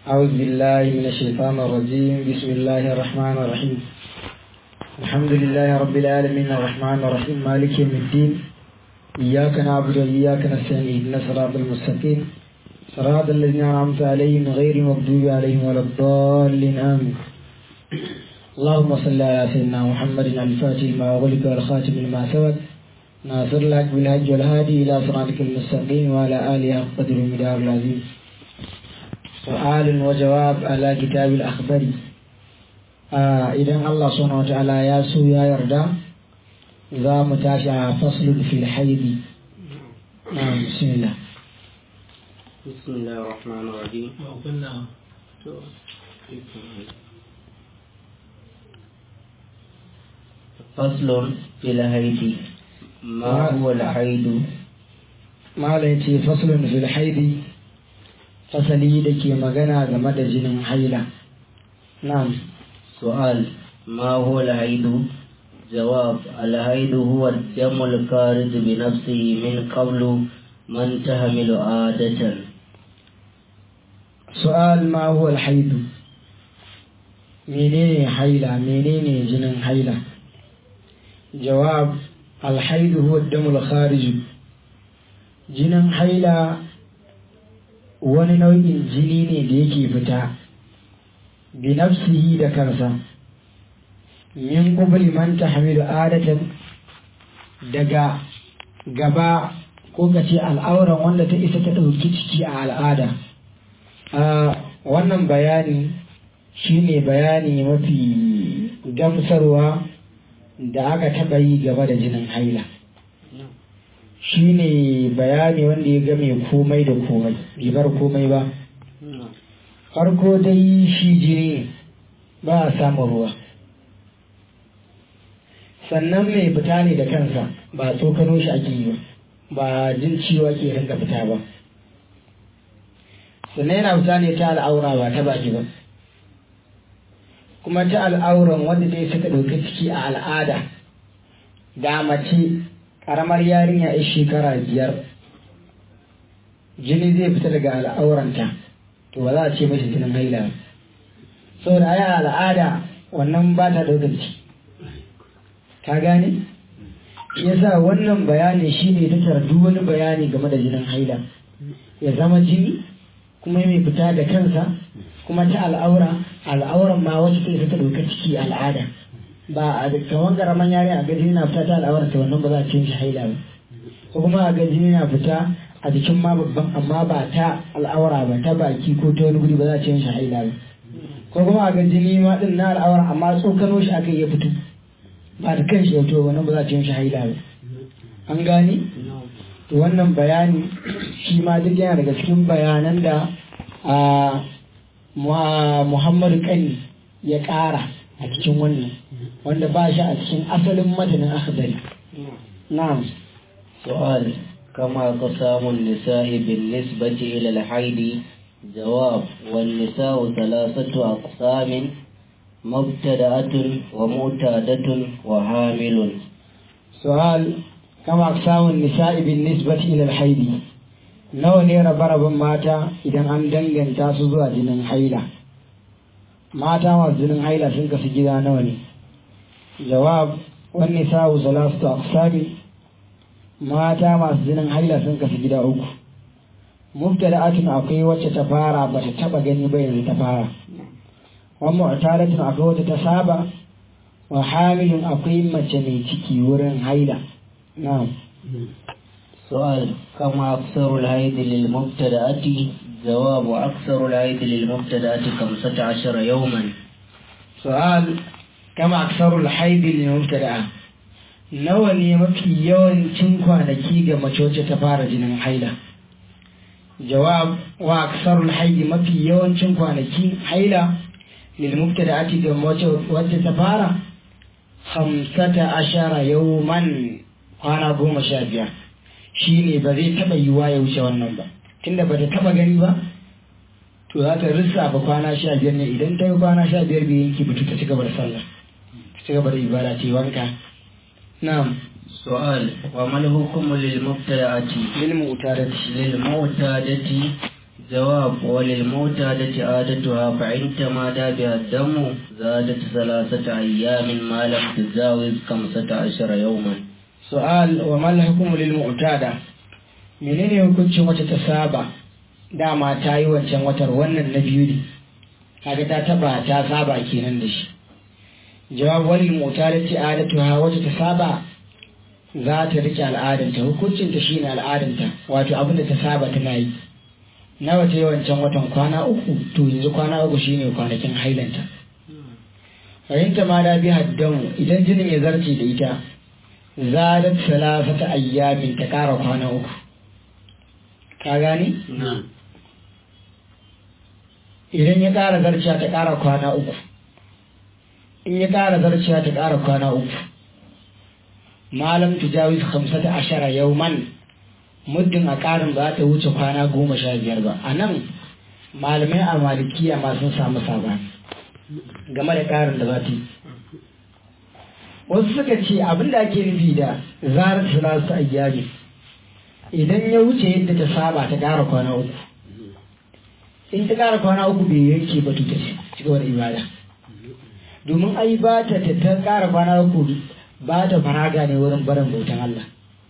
أعوذ بالله من الشيطان الرجيم بسم الله الرحمن الرحيم الحمد لله رب العالمين الرحمن الرحيم مالك يوم الدين إياك نعبد وإياك نستعين اهدنا الصراط المستقيم صراط الذين أنعمت عليهم غير المغضوب عليهم ولا الضالين آمين اللهم صل على سيدنا محمد الفاتح ما أغلق والخاتم لما سبق ناصر لك بالهج والهادي إلى صراطك المستقيم وعلى آله حق قدر المدار العظيم سؤال وجواب على كتاب الأخبار آه إذا الله سبحانه وتعالى ياسو يا يرضى ذا متاشع فصل في الحيض نعم بسم الله بسم الله الرحمن الرحيم فصل في الحيض ما هو الحيض ما ليتي فصل في الحيض fasali da ke magana game da jinin haila na'am سؤال ما هو الحيض جواب الحيض هو الدم الخارج بنفسه من قبل من تحمل عادة su'al ma huwa alhaidu menene haila menene jinin haila jawab alhaidu huwa damul kharij jinin haila wani nau'in jini ne da yake fita bi nafsihi da kansa min qubli man tahmilu adatan daga gaba ko kace al'auran wanda ta isa ta ɗauki ciki a al'ada a wannan bayani shine bayani mafi gamsarwa da aka taɓa yi gaba da jinin haila shine bayani wanda ya game komai da komai bai bar komai ba farko dai shi jini ba a samun ruwa sannan mai fita ne da kansa ba tsokano shi ake yi ba ba jin ciwo ake rinka fita ba sannan yana fita ne ta al'aura ba ta baki ba kuma ta al'auran wanda dai suka ɗauki ciki a al'ada da mace ƙaramar yarinya ya shekara biyar jini zai fita daga al'auranta to ba za a ce mashi jinin haila ba saboda ai al'ada wannan ba ta ɗaukar ciki ka gane yasa wannan bayani shine ta tardu wani bayani game da jinin haila ya zama jini kuma mai fita da kansa kuma ta al'aura al'auran ma wacce ta isa ta ɗauka ciki al'ada ba a kawan karaman yare a gaji na fita ta al'aura ta wannan ba za a ce shi haila ba ko kuma a gaji na fita a jikin ma babban amma ba ta al'aura ba ta baki ko ta wani guri ba za a ce shi haila ba ko kuma a gaji ni ma din na al'aura amma tsokano shi aka iya fito ba da kan shi ya fito wannan ba za a ce shi haila ba an gane to wannan bayani shi ma duk yana daga cikin bayanan da a muhammadu kani ya ƙara a cikin wannan wanda ba shi a cikin asalin matanin akhdari na'am سؤال كما قسام النساء بالنسبة إلى الحيض جواب والنساء ثلاثة أقسام مبتدأة ومعتادة وحامل سؤال كما أقسام النساء بالنسبة إلى الحيض nawa ne rabe-raben mata idan an danganta su zuwa jinin haila mata masu jinin haila sun kasu gida nawa ne jawab wani sa'u salatu aqsami mata masu jinin haila sun kasu gida uku mubtada'atun akwai wacce ta fara ba ta taba gani ba yanzu ta fara wa mu'tadatun akwai wacce ta saba wa hamilun akwai mace mai ciki wurin haila na'am سؤال كما أكثر العيد للمبتدأة جواب أكثر العيد للمبتدأة خمسة عشر يوما سؤال كما أكثر الحيض للمبتدأة nawa ne mafi yawancin kwanaki ga mace wacce ta fara jinin haila jawab wa aksarul haidi mafi yawancin kwanaki haila lil mubtada'ati ga mace wacce ta fara hamsata ashara yawman kwana goma sha biyar shi ne ba zai taɓa yiwa ya wuce wannan ba tunda ba ta taɓa gani ba to za ta lissafa kwana sha biyar ne idan ta yi kwana sha biyar bai yanki ba ta ci gaba da sallah ta ci gaba da ibada ta yi wanka na'am سؤال وما الحكم للمبتدأة lil mu'tadati للمعتادة جواب وللمعتادة عادتها فإن تمادى بها الدم زادت ثلاثة أيام ما لم تجاوز خمسة عشر يوما su'al wa mal hukumu lil mu'tada menene hukuncin wacce ta saba dama ta yi wancan watar wannan na biyu ne kaga ta taba ta saba kenan da shi jawab wal mu'tadati adatuha wacce ta saba za ta rike al'adanta hukuncin ta shine al'adanta wato abin da ta saba tana yi nawa ta yi wancan watan kwana uku to yanzu kwana uku shine kwanakin hailanta fahimta ma da bi haddamu idan jinin ya zarce da ita zadat salasata ayyamin ta kara kwana uku ka gani idan ya kara zarciya ta kara kwana uku in ya kara zarciya ta kara kwana uku malam tujawiz khamsata ashara yawman muddin a karin ba ta wuce kwana goma sha biyar ba a nan malamai a malikiya ma sun samu sabani game da karin da za ta yi wasu suka ce abin da ake nufi da zarar salatu ayyami idan ya wuce yadda ta saba ta ƙara kwana uku in ta ƙara kwana uku bai yanke ba ta ci gaba da ibada domin ai ba ta ta ƙara kwana uku ba ta faraga ne wurin barin bautan Allah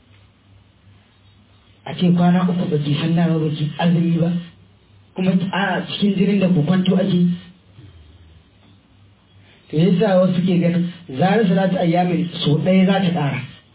a ce kwana uku ba ki san ba ki azumi ba kuma a cikin jirin da ku kwanto ake to yasa wasu ke ganin zarar salatu ayyamin so ɗaya za ta ƙara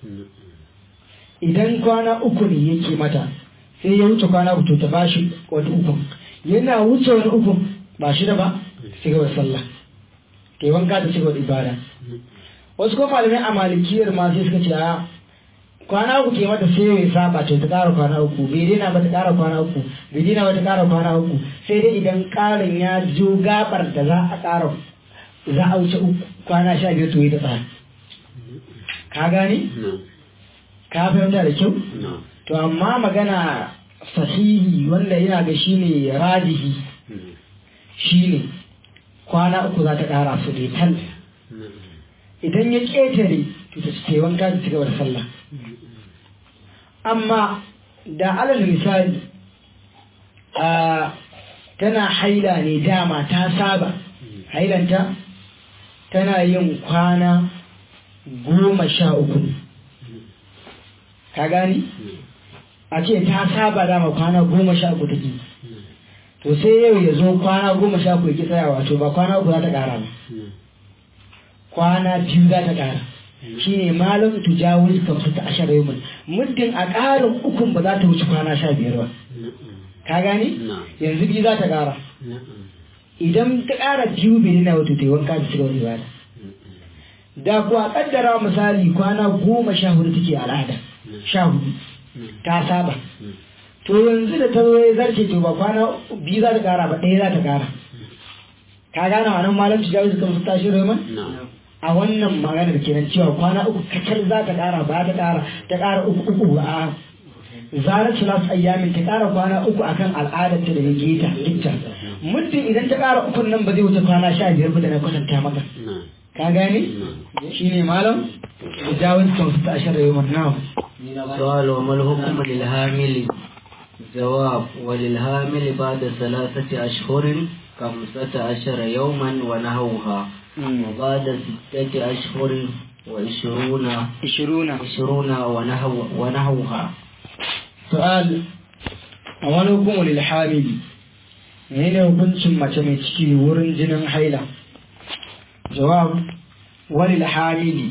idan kwana uku ne yake mata sai ya wuce kwana uku to ta ba shi wani uku yana wuce wani uku ba shi da ba ci gaba sallah ke wanka ta ci gaba ibada wasu kuma malamai a malikiyar ma sai suka ce a kwana uku ke mata sai ya saba to ta ƙara kwana uku bai daina ba ta ƙara kwana uku bai daina ba ta ƙara kwana uku sai dai idan ƙarin ya jo gabar da za a ƙara za a wuce kwana sha biyar to yi ta tsaya ka gane ka fahimta da kyau to amma magana sahihi wanda yana ga shi ne rajihi shi ne kwana uku za ta ƙara su ne tal idan ya ƙetare to ta ce wanka ta cigaba da sallah amma da alal misali a tana haila ne dama ta saba hailanta tana yin kwana goma sha uku ka gani a ce ta saba dama kwana goma sha uku take to sai yau ya zo kwana goma sha uku ya tsaya wato ba kwana uku za ta kara ba kwana biyu za ta kara shine malam tujawul kamsu ta ashara yau muddin a ƙarin ukun ba za ta wuce kwana sha biyar ba ka gani yanzu biyu za ta kara idan ta ƙara biyu bai nuna wato ta yi wanka da cigaba ibada da kuwa kaddara misali kwana goma sha hudu take al'ada sha hudu ta saba to yanzu da ta zo ya zarce to ba kwana biyu za ta ƙara ba ɗaya za ta ƙara ka gane wannan malam ci jawo suka musta shi roman a wannan maganar kenan cewa kwana uku kacal za ta ƙara ba ta ƙara ta ƙara uku uku a zarar salatu ayyamin ta ƙara kwana uku akan al'adar ta da ya geta gita muddin idan ta ƙara ukun nan ba zai wuce kwana sha biyar ba da na kwatanta maka ka gane shi ne malam da jawon kan su ta ashirar yau na سؤال وما الحكم للحامل جواب وللحامل بعد ثلاثة أشهر خمسة عشر يوما ونحوها وبعد ستة أشهر وعشرون ishiruna عشرون ونحو ونحوها su'al a wani hukumu lil hamili menene hukuncin mace mai ciki wurin jinin haila jawab wani hamili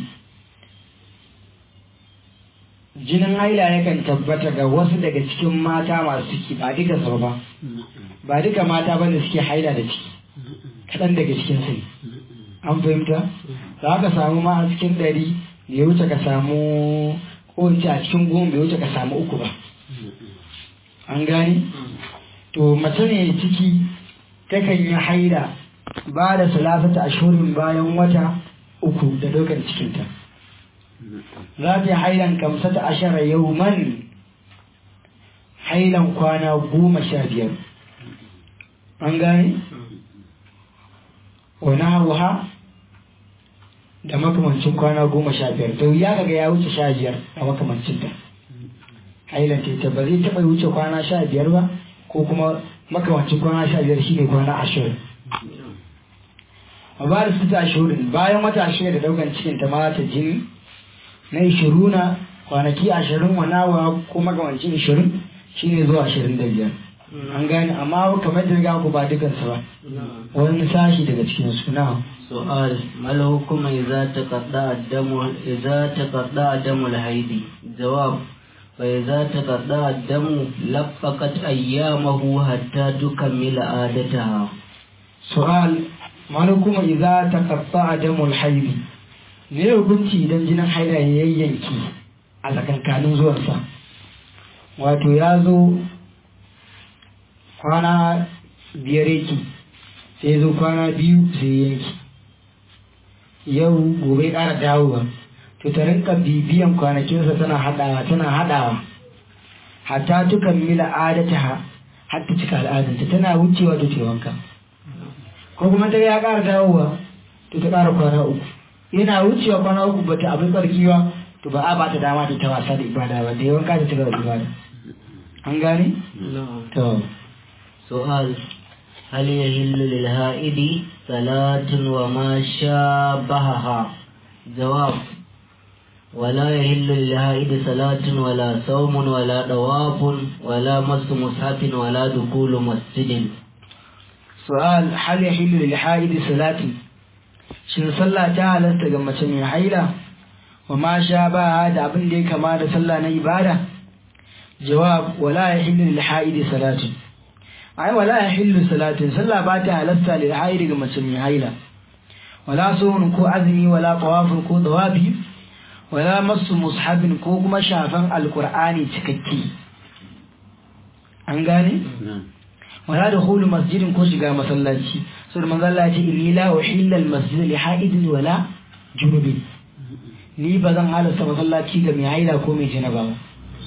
jinin haila yakan tabbata ga wasu daga cikin mata masu ciki ba duka sau ba ba duka mata ba da suke haila da ciki kaɗan daga cikin sai an fahimta za ka samu ma a cikin ɗari bai wuce ka samu ko in ce a cikin goma bai wuce ka samu uku ba an gane to mace ne ciki takan yi haila ba da salafata ashurin bayan wata uku da ɗaukar cikinta za ta yi hailan kamsata ashara yauman hailan kwana goma sha biyar an gane wani hauha da makamancin kwana goma sha biyar to ya kaga ya wuce sha biyar a makamancinta hailan ta ba zai taɓa wuce kwana sha biyar ba ko kuma makamancin kwana sha biyar shine kwana ashirin a ba da su ta ashirin bayan wata shida da daukan cikin ta mata jini na ishiruna kwanaki ashirin wa nawa ko makamancin ishirin shine zuwa ashirin da biyar an gane amma kamar da riga ku ba dukansu ba wani sashi daga cikin su na سؤال ما الحكم إذا تقطع الدم إذا تقطع دم الحيض جواب فإذا تقطع الدم لفقت أيامه حتى تكمل عادتها su'al mana kuma idza taqatta'a damul haidi ne hukunci idan jinin haila ya yayyanki a tsakankanin zuwansa wato ya zo kwana biyar yake sai ya zo kwana biyu sai ya yanki yau gobe ƙara dawowa to ta rinka bibiyan kwanakinsa tana haɗawa tana haɗawa hatta tukan mila adata har ta cika al'adanta tana wucewa ta ce wanka ko kuma ta ya ƙara dawowa to ta ƙara kwana uku yana wucewa kwana uku ba ta abin tsarkiwa to ba a ba ta dama ta ta wasa da ibada ba da yawan ka ta cigaba da ibada an gane? to سؤال هل يهل للهائد صلاة وما شابهها جواب ولا يهل للهائد صلاة ولا صوم ولا طواف ولا مس مصحف ولا دخول مسجد su'al hal yahillu lil haidi salati shin sallah ta halasta ga mace mai haila wa ma sha ba da abin da ya kama da sallah na ibada jawab wala yahillu lil haidi salati ai wala yahillu salatin sallah ba ta halasta lil haidi ga mace mai haila wala suhun ko azumi wala tawafin ko dawabi wala masu mushabin ko kuma shafan alqur'ani cikakke an gane wala da hulu masjidin ko shiga masallaci so da manzo Allah ya ce inni la uhilla al masjid li haidin wala junubin ni ba zan halasta masallaci ga mai haila ko mai janaba ba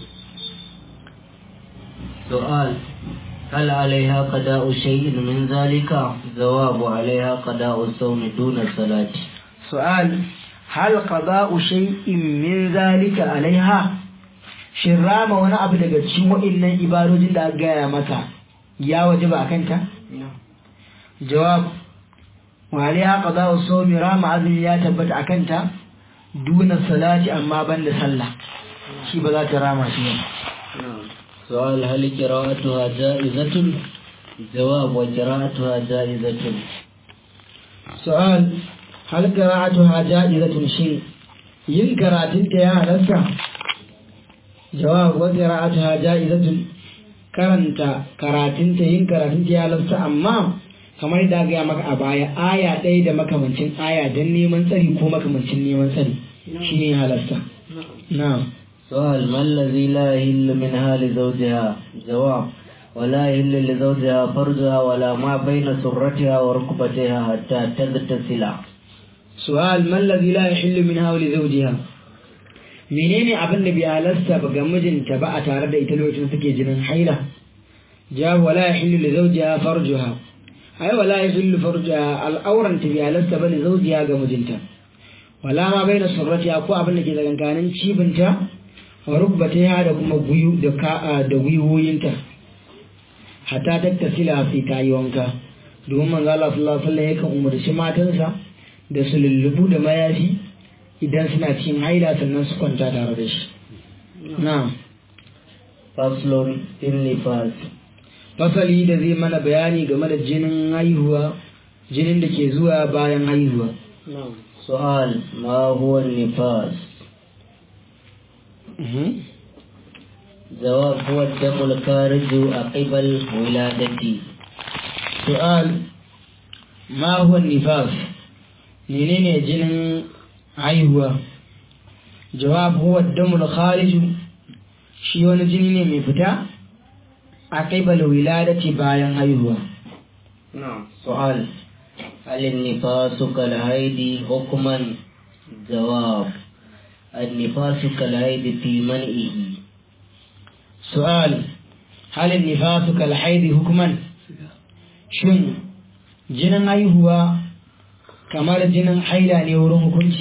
سؤال هل عليها قضاء شيء من ذلك جواب عليها قضاء الصوم دون الصلاة su'al hal qada'u shay'in min zalika alaiha shin rama wani abu daga cikin wa'annan ibadojin da aka gaya mata ya wajaba akan ta jawab wa alaiha qada'u sawmi rama azumi ya tabbata akan ta duna salati amma banda sallah shi ba za ta rama shi ba سؤال هل قراءتها جائزة جواب وقراءتها جائزة su'al hal qira'atuha ja'izatun shin yin karatun ta ya halatta jawab wa qira'atuha ja'izatun karanta karatun ta yin karatun ta ya halatta amma kamar da ga maka a baya aya ɗaya da makamancin aya don neman tsari ko makamancin neman tsari shine halatta na'am سؤال ما الذي لا يهل منها لزوجها جواب ولا يهل لزوجها فرجها ولا ما بين سرتها وركبتها حتى تغتسل su'al man ladhi la yahillu minha wa li zawjiha menene abin da bai halasta ba ga mijinta ba a tare da ita lokacin da take jinin haila jawab wala yahillu li zawjiha farjuha ai wala yahillu farjuha al'auran ta bai halasta ba li zawjiha ga mijinta wala ma baina surratiha ko abin da ke tsakankanin cibinta wa rukbatiha da kuma guyu da ka da gwiwoyinta hatta tattasila sai ta yi wanka domin manzo Allah sallallahu alaihi wasallam yakan umarci matansa da su lullubu da mayafi idan suna cikin haila sannan su kwanta tare da shi na'am فصل في النفاس fasali da zai mana bayani game da jinin haihuwa jinin da ke zuwa bayan haihuwa سؤال ما هو النفاس جواب هو الدم الخارج عقب الولادة su'al ma huwa nifas menene jinin haihuwa jawab huwa damul khariju shi wani jini ne mai fita a kaibal wiladati bayan haihuwa نعم سؤال هل النفاس كالهيد حكما جواب النفاس كالهيد في منئه su'al halin nifasu kal haidi hukuman shin jinin haihuwa kamar jinin haila ne wurin hukunci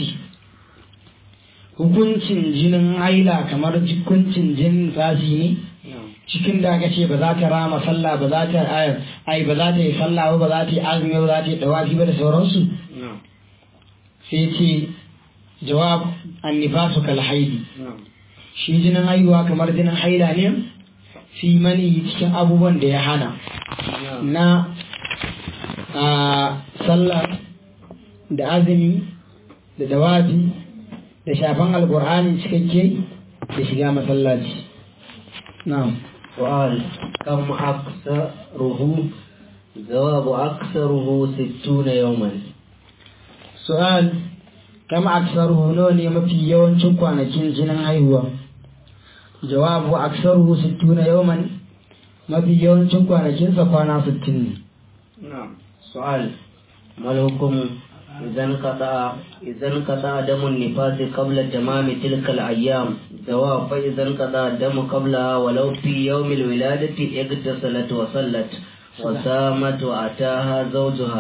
hukuncin jinin haila kamar hukuncin jinin fasi ne cikin da aka ce ba za ta rama sallah ba za ta ai ba za ta yi sallah ba ba za ta yi azumi ba za ta yi dawafi ba da sauransu sai ce jawab annifasu kal haidi shi jinin haihuwa kamar jinin haila ne fi mani cikin abubuwan da ya hana na a sallah da azumi da dawafi da shafan alkur'ani cikakke da shiga masallaci na'am سؤال كم أكثره جواب أكثره ستون يوما su'al kama aksaruhu nawa ne mafi yawancin kwanakin jinin haihuwa jawabu aksaruhu sittuna yawman mafi yawancin kwanakinsa kwana sittin ne نعم سؤال ما الحكم إذا انقطع إذا انقطع دم النفاس قبل تمام تلك الأيام جواب فإذا انقطع الدم قبلها ولو في يوم الولادة اغتسلت وصلت وسامت وأتاها زوجها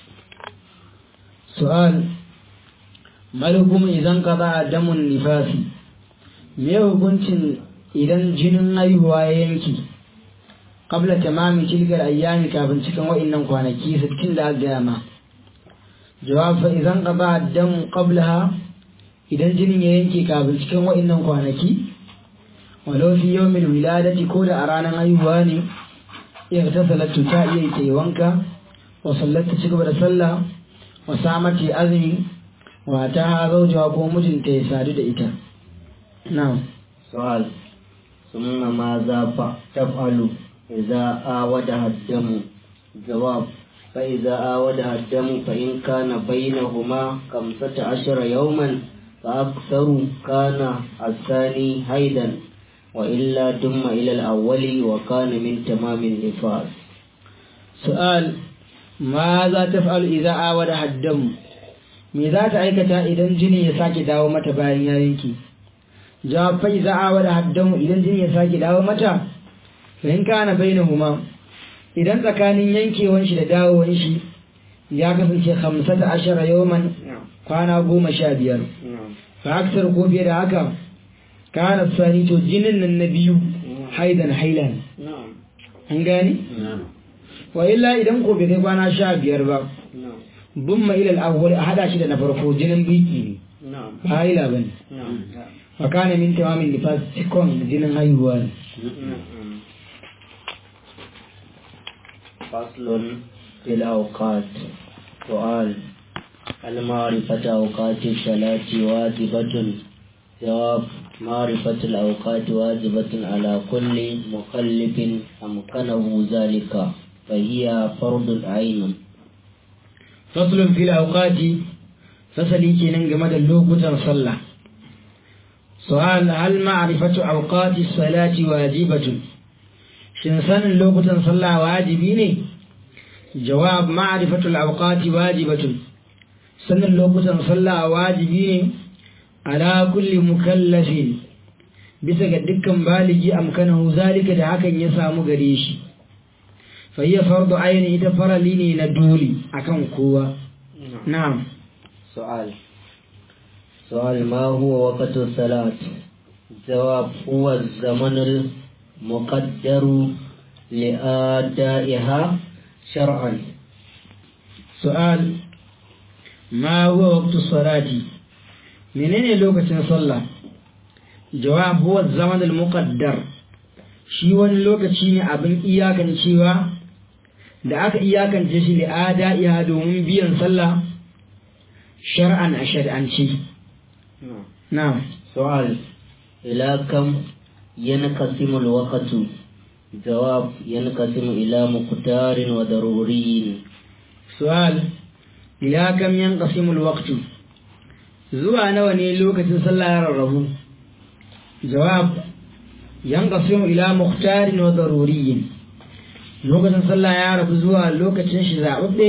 su'al malhukum idan qada damun nifasi me hukuncin idan jinin haihuwa ya yanki qabla tamami tilkal ayyami kafin cikin wa'annan kwanaki 60 da aka gaya ma jawab fa idan qada damu qablaha idan jinin ya yanke kafin cikin wa'annan kwanaki walau fi yawmil wiladati ko da a ranar haihuwa ne iya ta salatu ta iya yi wanka wa sallata ci gaba da sallah wa samati azumi wa ta ha zaujawa ko mijinta ya sadu da ita na'am سؤال ثم ماذا ف- تفعل إذا آودها الدم جواب فإذا آودها الدم فإن كان بينهما خمسة عشر يوما فأكثر كان الثاني هيدا وإلا دم إلى الأول وكان من تمام النفاس su'al ma za ta fa'al idza awada haddam me za ta aikata idan jini ya sake dawo mata bayan ya yanki jawab fa idza awada haddam idan jini ya sake dawo mata fa in kana bainahuma idan tsakanin yankewan shi da dawowan shi ya kasance 15 yawman kwana goma sha biyar fa aksar ko fiye da haka kana sani to jinin nan na biyu haidan hailan an gane wa illa idan ko bai kai kwana sha biyar ba bin ma ilal awwal a hada shi da na farko jinin biki ne ba haila bane wa kana min tamamin nifas cikon jinin haihuwa ne فصل في الأوقات سؤال هل معرفة أوقات الصلاة واجبة جواب معرفة الأوقات واجبة على كل مكلف أمكنه ذلك فهي فرض عين faslun fil awqati fasali kenan game da lokutan sallah su'al hal ma'rifatu awqati salati wajibatun shin sanin lokutan sallah wajibi ne jawab ma'rifatu al-awqati wajibatun sanin lokutan sallah wajibi ne ala kulli mukallafin bisa ga dukkan baligi amkanahu zalika da hakan ya samu gare shi فهي فرض عين ita farali ne na dole akan kowa na'am سؤال سؤال ما هو وقت الصلاة جواب هو الزمن المقدر لأدائها شرعا su'al ma huwa waqtu salati menene lokacin sallah jawab huwa zaman al-muqaddar shi wani lokaci ne abin iyakancewa da aka iyakance shi da ada domin biyan sallah shar'an a shari'anci na'am سؤال إلى كم ينقسم الوقت جواب ينقسم إلى مقدار وضروري su'al ila kam yanqasimu al-waqtu zuwa nawa ne lokacin sallah ya rarrabu jawab yanqasimu ila mukhtarin wa daruriyyin lokacin sallah ya rabu zuwa lokacin shi zababbe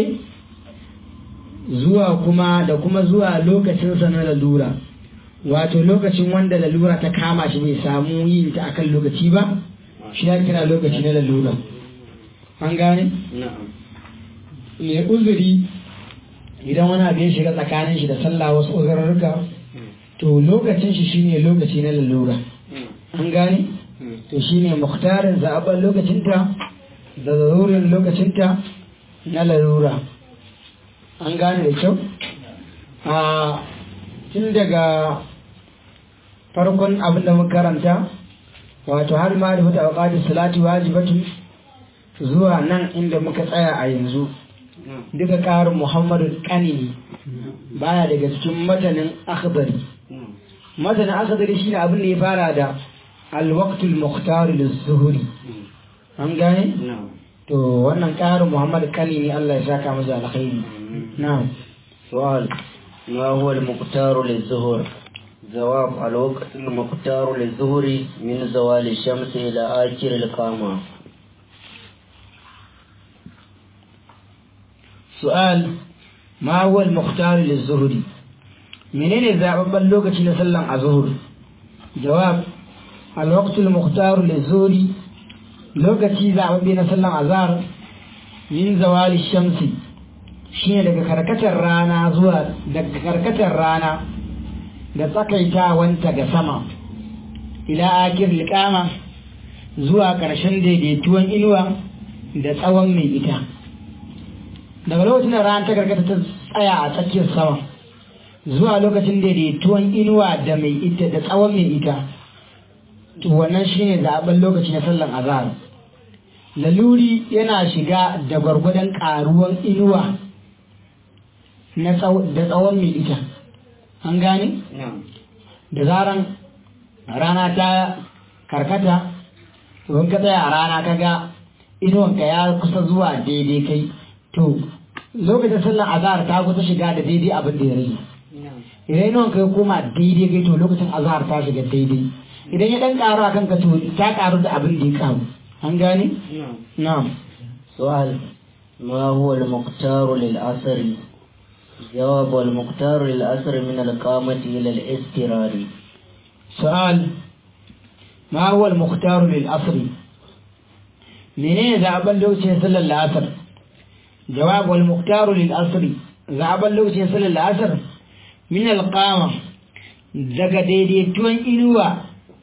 zuwa kuma da kuma zuwa lokacin sa na lalura wato lokacin wanda lalura ta kama shi bai samu yin ta akan lokaci ba shi ya kira lokaci na lalura an gane نعم mai uzuri idan wani abin shiga tsakanin shi da sallah wasu uzurarruka to lokacin shi shine lokaci na lalura an gane to shine muhtarin zaɓen lokacinta da zarurin lokacinta na larura an gane da kyau a tun daga farkon abin da muka karanta wato har ma da mutu a salati wajibatu zuwa nan inda muka tsaya a yanzu duka ƙarin muhammadu ƙanini baya daga cikin matanin akhbari matanin akhbari shine abin da ya fara da alwaktul muhtar zuhuri an gane to wannan ƙarin muhammadu ƙanini allah ya saka masa alkhairi na'am سؤال ما هو المختار للظهر جواب الوقت المختار للظهر من زوال الشمس إلى آخر القامة سؤال ما هو المختار للظهر منين زعبان لوكتي نسلم الظهر جواب الوقت المختار للظهر لوكتي زعبان نسلم الظهر من زوال الشمس shine daga karkatar rana zuwa daga karkatar rana da tsakaitawanta ga sama ila akir liƙama zuwa ƙarshen daidaituwan inuwa da tsawon mai ita daga lokacin da rana ta karkata ta tsaya a tsakiyar sama zuwa lokacin daidaituwan inuwa da mai ita da tsawon mai ita to wannan shine zaɓen lokaci na sallan azhar laluri yana shiga da gwargwadon ƙaruwan inuwa da tsawon mai ita an gane da zaran rana ta karkata in ka tsaya a rana ka ga inuwanka ya kusa zuwa daidai kai to lokacin sallar azahar ta kusa shiga da daidai abin da ya rage idan inuwanka ya koma daidai kai to lokacin azahar ta shiga daidai idan ya dan karu a kanka to ta karu da abin da ya karu an gane na'am سؤال ما هو المختار للأثر جواب المختار للأثر من القامة إلى الاسترار سؤال ما هو المختار للأصل منين ذهب اللوتي صلى العصر جواب المختار للأصل ذهب اللوتي صلى العصر من القامة daga daidaituwan inuwa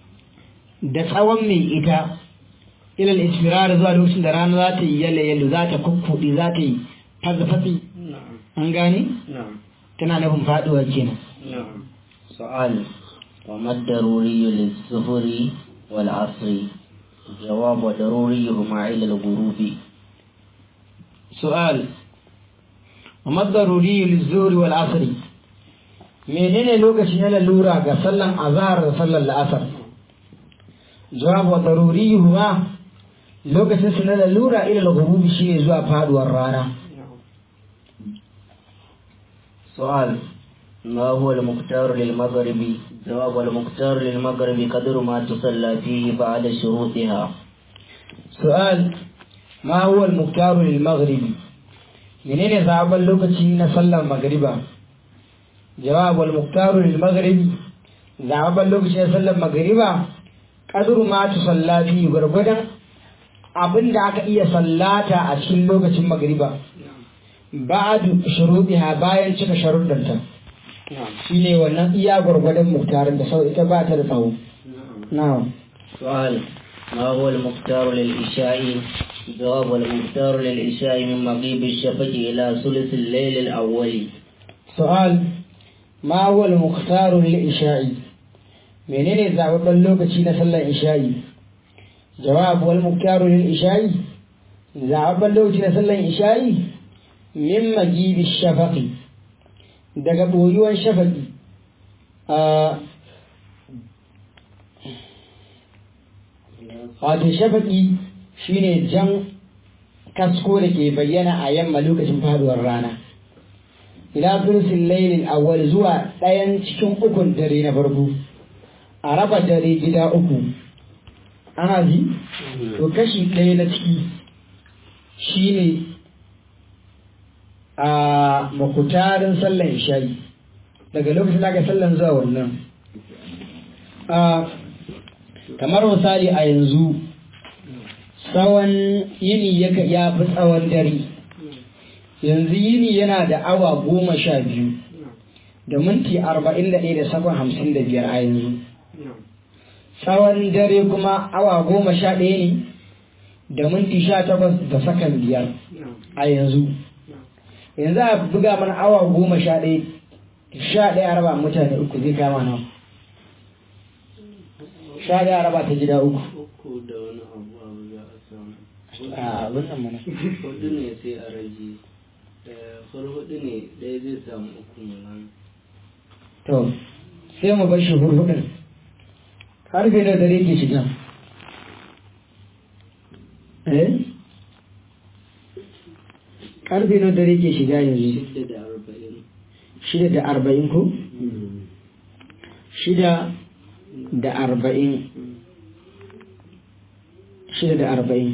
da tsawon mai ita ilal isfirar zuwa lokacin da rana za ta yi yalle yalle za ta kukkuɗi za ta yi fasfatsi an gane? tana nufin faɗuwa kenan سؤال وما الضروري للظهر والعصر جواب ضروريهما إلى الغروب سؤال وما الضروري للظهر والعصر menene lokaci na lalura ga sallan azhar da sallan la'asar jawab wa daruriyuhuma lokacin su na lalura ila al-ghurubi shine zuwa faduwar rana سؤال ما هو المختار للمغرب جواب المختار للمغرب قدر ما تصلى فيه بعد شروطها سؤال ما هو المختار للمغرب منين zaɓen lokaci na sallar magriba jawab wal muktaru lil maghrib zaɓen lokaci na sallar magriba qadru ma tusalla fi gurgudan abinda aka iya sallata a cikin lokacin magriba ba'du shuruɗiha bayan cika sharuɗanta shine wannan iya gwargwadon muktarin da sau ita ba ta da tsawo na'am سؤال ما هو المختار للإشاء جواب المختار للإشاء من مغيب الشفق إلى ثلث الليل الأول سؤال ما هو المختار للإشاء menene zaɓaɓɓen lokaci na sallar isha'i jawab wal muktaru lil isha'i zaɓaɓɓen lokaci na sallar isha'i min magibi shafaqi daga ɓoyuwan shafaqi a wato shafaqi shine jan kasko da ke bayyana a yamma lokacin faduwar rana ila thuluthil laylil awwal zuwa ɗayan cikin ukun dare na farko a raba dare gida uku ana ji to kashi ɗaya na ciki shine a makutarin sallan isha'i daga lokacin da aka sallan zuwa wannan kamar misali a yanzu tsawon yini ya fi tsawon dare yanzu yini yana da awa goma sha biyu da minti arba'in da ɗaya da sakon hamsin da biyar a yanzu tsawon dare kuma awa goma sha ɗaya ne da minti sha takwas da sakan biyar a yanzu yanzu a buga mana awa goma sha ɗaya sha ɗaya raba mutane uku zai kama nawa sha ɗaya raba ta gida uku uku da wani abu abu za a samu a abin nan mana hudu ne sai a rage ɗaya far hudu ne ɗaya zai samu uku nan to sai mu bar shi hurhudin karfe da dare ke shiga eh karfe da dare ke shiga yanzu shidda da arba'in shida da arba'in ko shida da arba'in shida da arba'in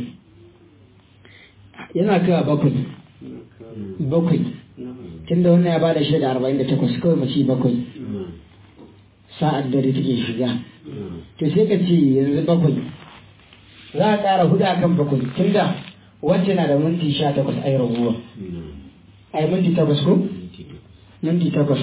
yana kawa bakwai bakwai tunda wannan ya bada shida da arba'in da takwas kawai mace bakwai sa'ad dare take shiga to sai ka ce yanzu bakwai za a ƙara hudu a kan bakwai tunda wacce na da minti sha takwas ai raguwa ai minti takwas ko minti takwas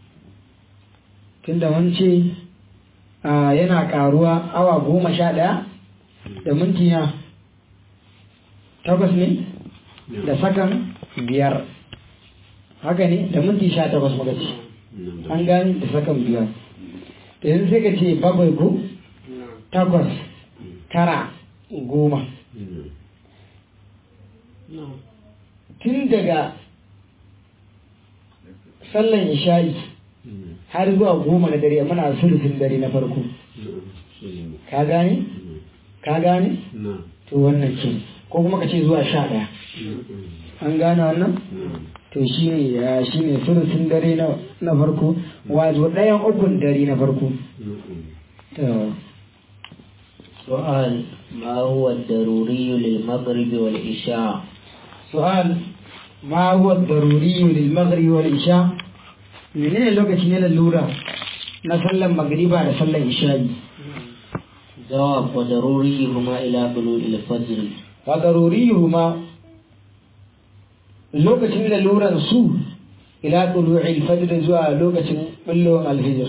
tunda wance a, yana ƙaruwa awa goma sha ɗaya da minti na takwas ne da sakan biyar haka ne da minti sha takwas muka ce an gani da sakan biyar da yanzu sai ka ce bakwai ko takwas tara goma tun daga sallan isha'i har zuwa goma na dare muna sulufin dare na farko ka gane ka gane to wannan ce ko kuma ka ce zuwa sha ɗaya an gane wannan to shi ne ya shi ne sulufin dare na na farko wato ɗayan ukun dare na farko to سؤال ما هو الضروري للمغرب والعشاء سؤال ما هو الضروري للمغرب والعشاء menene lokaci na lalura na sallan magriba da sallan isha'i جواب وضروريهما إلى بلوغ الفجر wa daruriyuhuma lokacin laluran su ila tulu'il fajr zuwa lokacin bullowar alfijir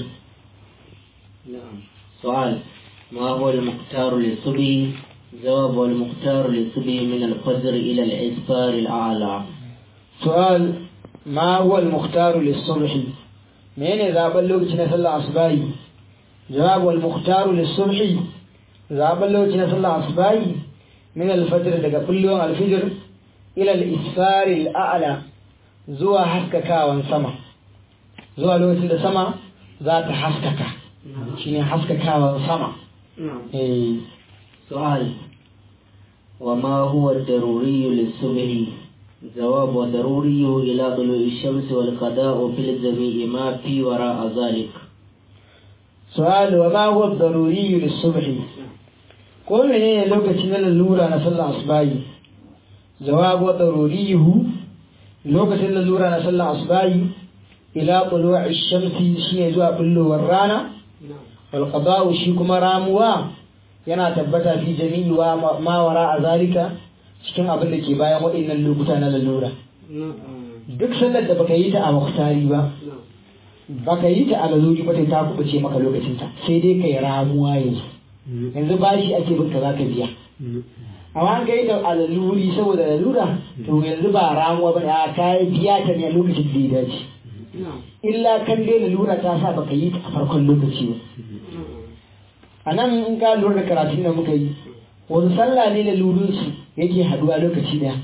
نعم سؤال ما هو المختار للصبح جواب والمختار للصبح من الفجر إلى الإسفار الأعلى su'al ma huwa al-mukhtar lis-subh menene zaben lokaci na sallar asbahi jawab wal mukhtar lis-subh zaben lokaci na sallar asbahi min al-fajr daga kullun al-fajr ila al-isfar al-a'la zuwa haskakawan sama zuwa lokacin da sama za ta haskaka shine haskakawan sama نعم eh سؤال وما هو الضروري للصبح جواب وضروري إلى طلوع الشمس والقضاء في الجميع ما في وراء ذلك سؤال وما هو الضروري للصبح ko menene lokacin na lalura na sallar asbahi jawab wa daruriyuhu lokacin lalura na sallar asbahi ila tulu'i shamsi shine zuwa bullowar rana wal qada'u shi kuma ramuwa yana tabbata fi jami'i wa ma wara a zalika cikin abin da ke bayan waɗannan lokuta na lalura duk sallar da baka yi ta a muktari ba baka yi ta a laluri ba ta kubuce maka lokacinta sai dai kai ramuwa yanzu yanzu bashi ake bin ka zaka biya amma an kai ta a laluri saboda lalura to yanzu ba ramuwa ba a kai biya ta ne a lokacin da ya dace illa kan dai lalura ta sa baka yi ta a farkon lokaci ba a nan in ka lura da karatun da muka yi wani sallah ne lalurin su yake haduwa lokaci daya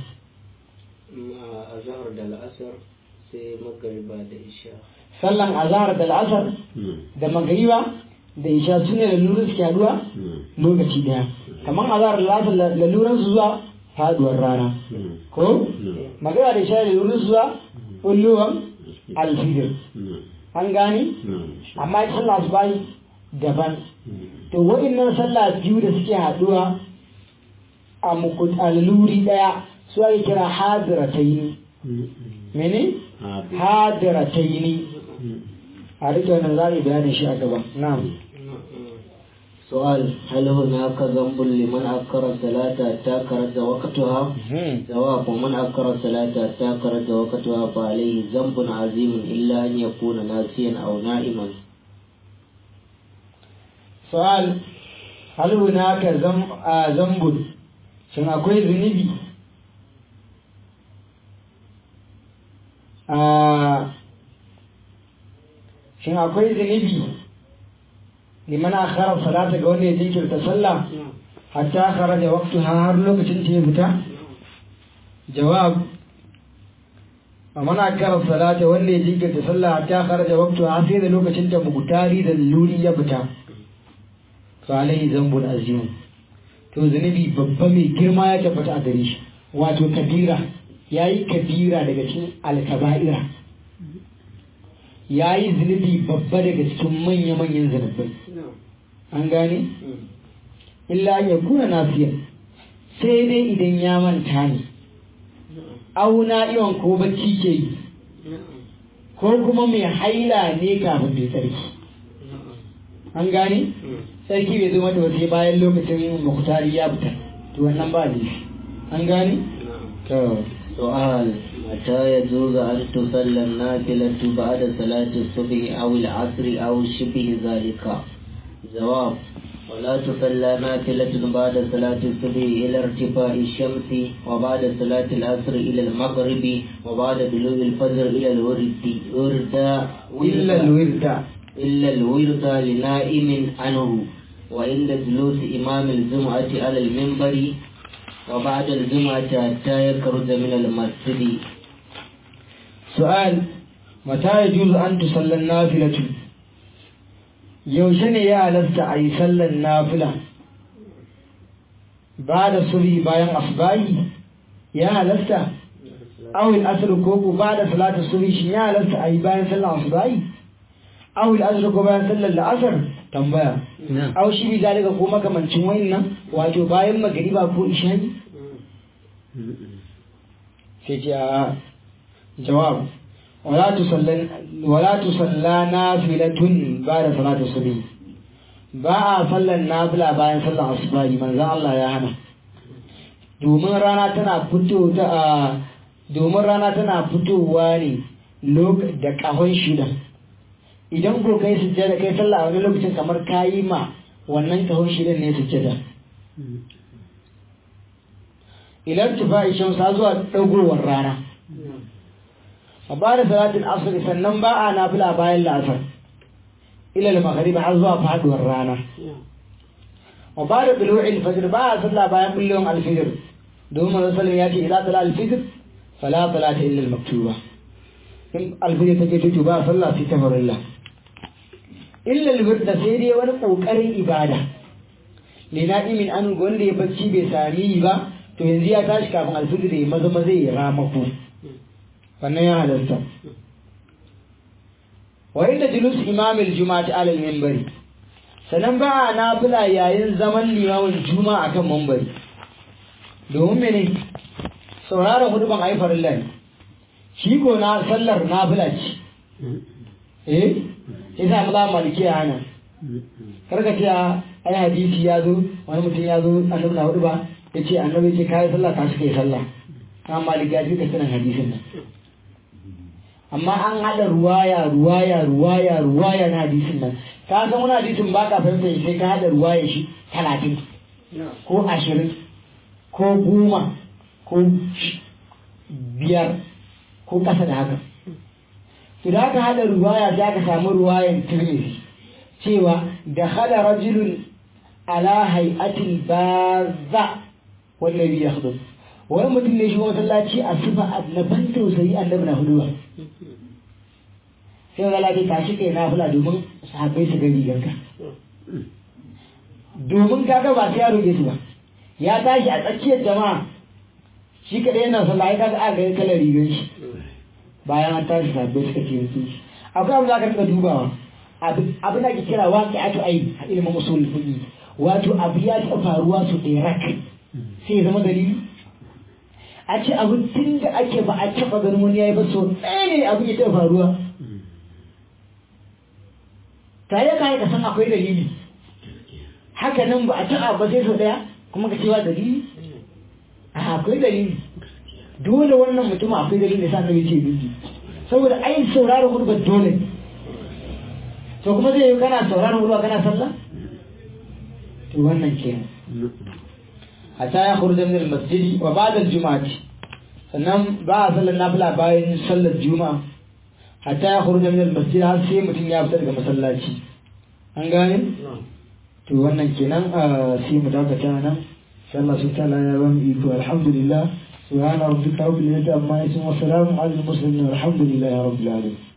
a zahar da la'asar sai magariba da isha sallan azhar da al'asar da magariba da isha su ne lalurin su ke haduwa lokaci daya kamar azhar da al'asar lalurin su zuwa faduwar rana ko magariba da isha lalurin su zuwa ulluwan alfijir an gane amma ita sallah su bayi daban to waɗannan sallah biyu da suke haduwa a muku a laluri daya su ake kira hadirataini mene hadirataini a rike wannan za a yi bayanin shi a gaba na'am سؤال هل هناك ذنب لمن أكر الصلاة حتى خرج وقتها؟ جواب ومن أكر الصلاة حتى خرج وقتها فعليه ذنب عظيم إلا أن يكون ناسيا أو نائما. سؤال hal hunaka zam a zambun shin akwai zunubi a shin akwai zunubi liman akhara salata ga wanda ya jinkirta sallah hatta kharaja waqtuha har lokacin ta ya fita jawab man akhara salata wanda ya jinkirta sallah hatta kharaja waqtuha sai da lokacin ta mugutari da luri ya fita fa alaihi zambul azim to zunubi babba mai girma ya tabbata a gare shi wato kabira yayi kabira daga cikin alkaba'ira yayi zunubi babba daga cikin manya-manyan zunubai an gane illa ya kuna nafiya sai dai idan ya manta ne auna iyon ko bacci ke yi ko kuma mai haila ne kafin mai tsarki an gane sarki bai zo mata ba sai bayan lokacin muktari ya fita to wannan ba ne an gane to سؤال متى يجوز أن تصلى النافلة بعد صلاة الصبح أو العصر أو شبه ذلك جواب ولا تصلى نافلة بعد صلاة الصبح إلى ارتفاع الشمس وبعد صلاة العصر إلى المغرب وبعد بلوغ الفجر إلى الورد ورد إلا الورد إلا الورد لنائم عنه وعند جلوس إمام الجمعة على المنبر وبعد الجمعة حتى يخرج من المسجد سؤال متى يجوز أن تصلى النافلة yaushe ne ya halasta a yi sallan nafila ba da suri bayan asbahi ya halasta awil asr ko ko ba da salatu suri shi ya halasta a yi bayan sallan asbahi awil asr ko bayan sallan la'asar tambaya aw shi bi zalika ko makamancin wayannan wato bayan magriba ko ishani sai ce a jawab wala tusallan wala tusalla nafilatun ba'da salati subhi ba a sallan nafila bayan sallan asubahi manzon Allah ya hana domin rana tana fito ta domin rana tana fitowa ne da kahon shida idan ko kai sujjada kai sallah a wani lokacin kamar kayi ma wannan kahon shidan ne sujjada ilar tufa'i shamsa zuwa dagowar rana a ba da salatin asr sannan ba a nafila bayan la'asar ila al-maghrib har zuwa faduwar rana wa ba da bilu'il fajr ba a sallah bayan bullon al-fajr domin manzo sallallahu ya ce idza tala al-fajr fala salata illa al-maktuba in al-fajr take tutu ba sallah fi tafarilla illa al-wird sai dai wani kokarin ibada lina'imin an wanda ya bacci bai sami ba to yanzu ya tashi kafin al-fajr ya maza maza ya ramako wannan ya halarta wa inda julus imamil juma'ati alal minbari sanan ba a nafila yayin zaman limamin juma'a akan minbari domin mene sauraron huduban ayi farilla ne shi ko na sallar nafila ce eh yasa maza maliki ya hana karka ce ai hadisi ya zo wani mutum ya zo annabi na hudu ba ya ce annabi ce kayi sallah ka shi kai sallah kan maliki ya fi ka sanin hadisin nan amma an haɗa ruwaya ruwaya ruwaya ruwaya na hadisin nan ka san wani hadisin ba ka fahimta sai ka haɗa ruwaya shi talatin ko ashirin ko goma ko biyar ko ƙasa da haka to da aka haɗa ruwaya za ka samu ruwayan tirmidhi cewa da hada rajulun ala hay'atil baza wallahi ya hudu wani mutum ne shi masallaci a sifa na ban tausayi annabi na huduwa sai ga lafi tashi kai na fula domin sahabbai su gani ganka domin kaga ba sai ya roƙe su ba ya tashi a tsakiyar jama'a shi kaɗai yana sallah ai kaga aka ga kalar rigar shi bayan an tashi sahabbai suka ce su akwai abu za ka rika dubawa abin da ke kira waƙi ato ai a ilimin usul fiqi wato abu ya taɓa faruwa su ɗaya rak sai ya zama dalili a ce abin tun da ake ba a taɓa ganin wani ya yi ba so ɗaya ne abin ya taɓa faruwa tare ka ka san akwai dalili haka nan ba a taɓa ba sai so ɗaya kuma ka cewa dalili a akwai dalili dole wannan mutum akwai dalili da sa annabi ce dalili saboda ai sauraron hurbar dole to kuma zai yi kana sauraron hurba kana sallah to wannan kenan hatta ya khurja min al-masjid wa ba'da al-jum'ati sannan ba a sallar nafila bayan sallar juma'a hatta ya khurja min al-masjid har sai mutum ya fita daga masallaci an gane to wannan kenan sai mu dakata nan sai Allah subhanahu wa ta'ala ya ba mu iko alhamdulillah subhana rabbika rabbil izzati amma yasifun wa salamun alal mursalin walhamdulillahi rabbil alamin